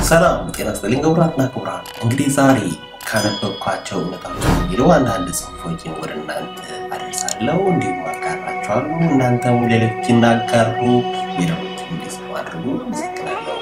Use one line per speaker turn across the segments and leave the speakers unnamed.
ሰላም ጤና ይስጥልኝ ክቡራትና ክቡራን። እንግዲህ ዛሬ ካነበብኳቸው እውነታዎች የሚለው አንዳንድ ጽሑፎችን ወደ እናንተ አደርሳለሁ፣ እንዲሁም አጋራቸዋለሁ። እናንተም ሌሎች እናጋሩ፣ ሌሎች እንዲሰሙ አድርጉ። አመሰግናለሁ።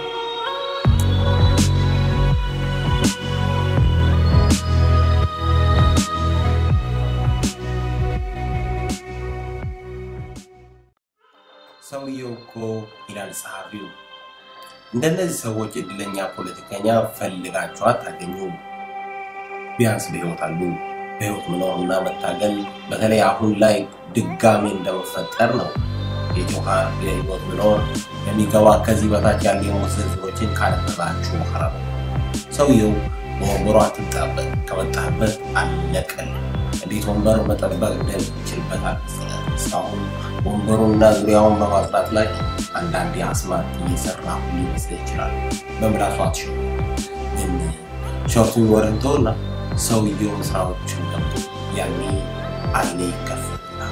ሰውየው እኮ ይላል ጸሐፊው እንደነዚህ ሰዎች እድለኛ ፖለቲከኛ ፈልጋችሁ አታገኙም። ቢያንስ በህይወት አሉ። በህይወት መኖርና መታገል በተለይ አሁን ላይ ድጋሜ እንደመፈጠር ነው። የጆሃር የህይወት መኖር የሚገባ ከዚህ በታች ያሉ የሞት ዝርዝሮችን ካነበባችሁ በኋላ ነው። ሰውየው በወንበሩ አትጣበቅ፣ ከመጣህበት አለቀል። እንዴት ወንበር መጠበቅ እንደሚችልበት አልመሰለህም። እስካሁን ወንበሩና ዙሪያውን በማጽዳት ላይ አንዳንድ የአስማት እየሰራ ሊመስል ይችላል። በምላሱ አትሽሩ። ግን ሾርቱን ወረንተውና ሰውየውን ስራዎችን ገብቶ ያኔ አይኔ ይከፈትናል።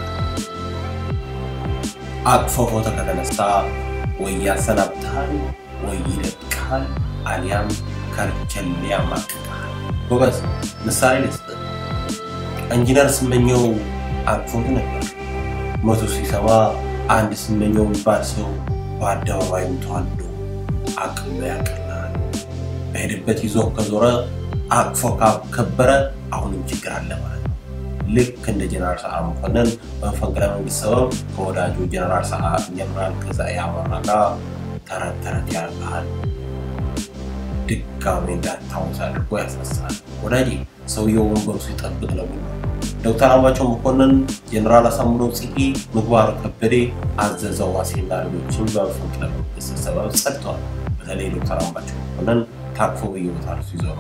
አቅፎ ፎቶ ከተነሳ ወይ ያሰናብትሃል፣ ወይ ይለቅሃል፣ አሊያም ከርቸሌ ያማቅቃል። ጎበዝ ምሳሌ ልስጥ። ኢንጂነር ስመኘው አቅፎት ነበር። ሞቱ ሲሰማ አንድ ስመኘው የሚባል ሰው በአደባባይ ተዋልዶ አቅሎ ያቀላል። በሄደበት ይዞ ከዞረ አቅፎ ካከበረ አሁንም ችግር አለ ማለት ነው። ልክ እንደ ጀነራል ሰዓረ መኮንን በመፈንቅለ መንግስት ሰበብ ከወዳጁ ጀነራል ሰዓረ ጀነራል ገዛኢ አበራ ጋር ተረት ተረት ያደርግሃል። ድጋሜ እንዳታውስ አድርጎ ያስነሳል። ወዳጄ ሰውየው ወንበሩ ሲጠብቅ ነው። ዶክተር አምባቸው መኮንን፣ ጀነራል አሳምነው ጽጌ፣ ምግባሩ ከበደ፣ አዘዘው ዋሴና ሌሎችም በመፈንቅለ መንግስት ሰበብ ጸድተዋል። በተለይ ዶክተር አምባቸው መኮንን ታቅፎ በየቦታው ሲዞሩ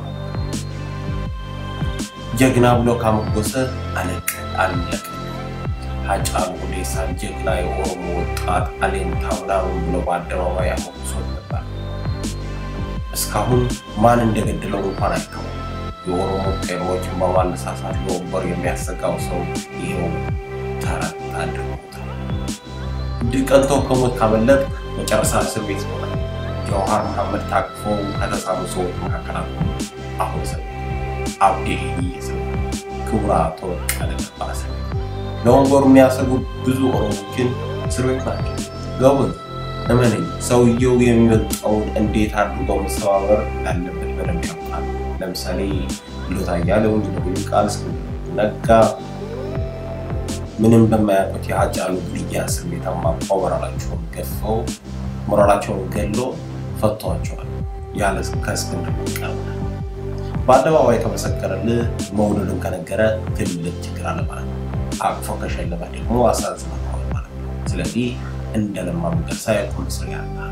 ጀግና ብሎ ካመጎሰ አለቀ አለቀ። ሃጫሉ ሁንዴሳን ጀግና የኦሮሞ ወጣት አሌንታ ምናምን ብሎ በአደባባይ አሞግሶት ነበር። እስካሁን ማን እንደገደለው እንኳን አይታወቅም። የኦሮሞ ቄሮዎችን በማነሳሳት ለወንበር የሚያሰጋው ሰው ይኸው ተረት አድርጎታል። ድል ቀንቶ ከሞት ካመለጥ መጨረሻ እስር ቤት ሆነ። ጀዋሃር መሐመድ ታቅፎ ከተሳሉ ሰዎች መካከል አሉ። አሁን ሰ አብዲ ሰው ክቡራ ተወቃለ ነበር እስር ቤት። ለወንበሩ የሚያሰጉ ብዙ ኦሮሞችን እስር ቤት ናቸው። ገቡን እመነኝ፣ ሰውየው የሚበልጠውን እንዴት አድርገው መሰባበር እንዳለበት በደንብ ያውቃል። ለምሳሌ ሎታ እያለው እንዲነው ቃል ነጋ ምንም በማያውቁት የሃጫሉ ግድያ እስር ቤት አማቋው ሞራላቸውን ገፈው ሞራላቸውን ገሎ ፈቷቸዋል። ያለ ከእስክንድር ነጋ በአደባባይ ከመሰከረልህ መውደዱን ከነገረ ትልቅ ችግር አለ ማለት ነው። አቅፎ ከሸለመ ደግሞ አሳዝነዋል ማለት ነው። ስለዚህ እንደ ለማ መገርሳ የቁም እስር ያልናል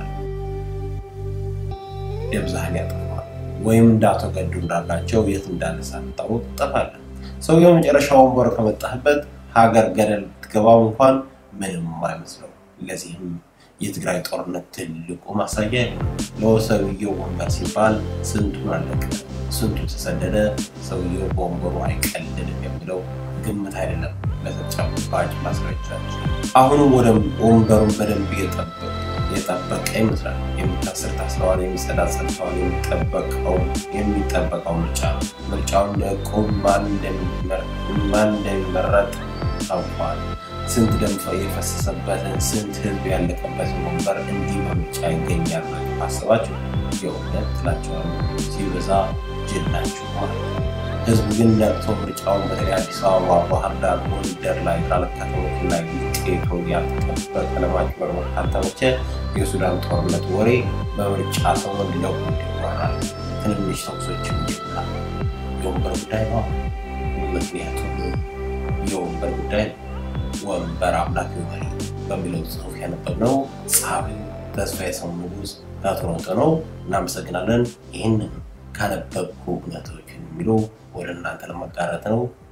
ደብዛህን ያጠፋል ወይም እንደ አቶ ገዱ እንዳላቸው የት እንዳለ ሳታውቅ ትጠፋለህ። ሰውየው መጨረሻ ወንበር ከመጣህበት ሀገር ገደል ብትገባው እንኳን ምንም አይመስለው። ለዚህም የትግራይ ጦርነት ትልቁ ማሳያ ነው። ለሰውየው ወንበር ሲባል ስንቱን አለቀ፣ ስንቱ ተሰደደ። ሰውየው በወንበሩ አይቀልድም የሚለው ግምት አይደለም፣ ለተጨባጭ ማስረጃዎች። አሁንም ወደ ወንበሩን በደንብ የጠበቀ ይመስላል። የሚታስር ታስረዋል፣ የሚጸዳ ጸድተዋል። የሚጠበቀው የሚጠበቀው ምርጫ ነው። ምርጫውን ለቆም ማን እንደሚመረጥ ታውቋል። ስንት ደም የፈሰሰበትን ስንት ህዝብ ያለቀበትን ወንበር እንዲህ በምርጫ ይገኛል አስባችሁ የእውነት ትላቸዋለሁ። ሲበዛ ጅል ናችሁ ማለት ነው። ህዝብ ግን ነቅቶ ምርጫውን በተለይ አዲስ አበባ፣ ባህር ዳር፣ ጎንደር ላይ ካለ ከተሞች ላይ ውጤቱ ያልተጠበቀ ለማጭበርበር ካልተመቸ የሱዳን ጦርነት ወሬ በምርጫ ሰው እንዲለው ይወራል። ትንንሽ ተኩሶችም ይጀምራል። የወንበር ጉዳይ ነው። ምክንያቱም የወንበር ጉዳይ ነው። ወንበር አምላክ ይሆናል በሚለው ጽሑፍ ያነበብነው ጸሐፊው ተስፋዬ ሰው ንጉሥ ታትሮጠ ነው። እናመሰግናለን። ይህንን ካነበብኩ እውነቶችን የሚለው ወደ እናንተ ለማጋራት ነው።